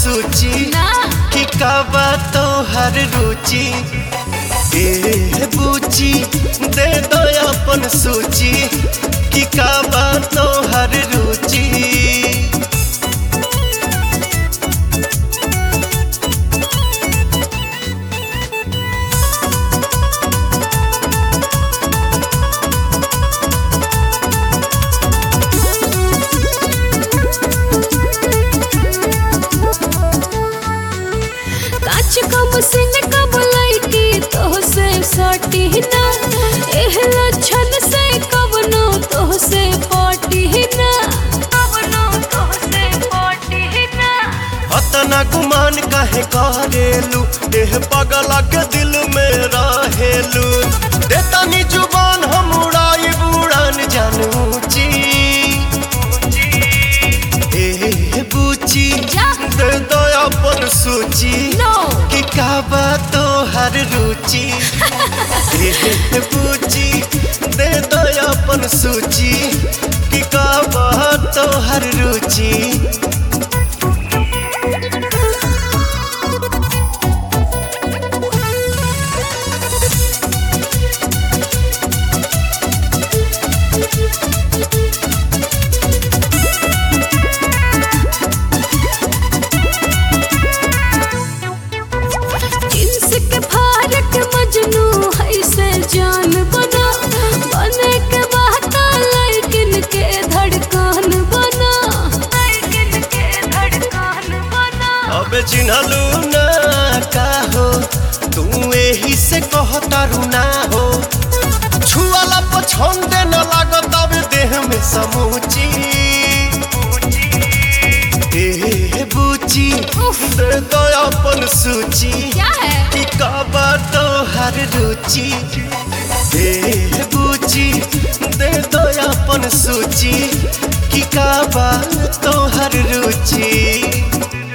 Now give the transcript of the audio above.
सूची ना कि का बा तोहर रुचि ए बुची दे दो अपन सूची कि का बा तोहर रुचि काच कम सिन कब लैकी तो से सटी ना एह लक्षण से कवनो तो से पटी ना कवनो तो से पटी ना अतना गुमान काहे करेलू एह पगला के दिल में रहेलू देतानी जुबान हम उड़ाई बुड़ान जानूची ए बुची जा। दे दो अपन सूची नो कि का बा तोहर रुचि ए बुची दे दो अपन सूची कि का बा तोहर रुचि जिन्स के फारक मजनू है से जान बना बने के बहता लेकिन के धड़कन बना लेकिन के धड़कन बना अबे चिन्हलू ना का हो तू एही से कहतारू ना हो छुआला पछंदे न लागत अब देह में समूची ए बुची दे दो अपन सूची क्या है कि कब तोहर रुचि ए बुची दे दो अपन सूची कि कब तोहर रुचि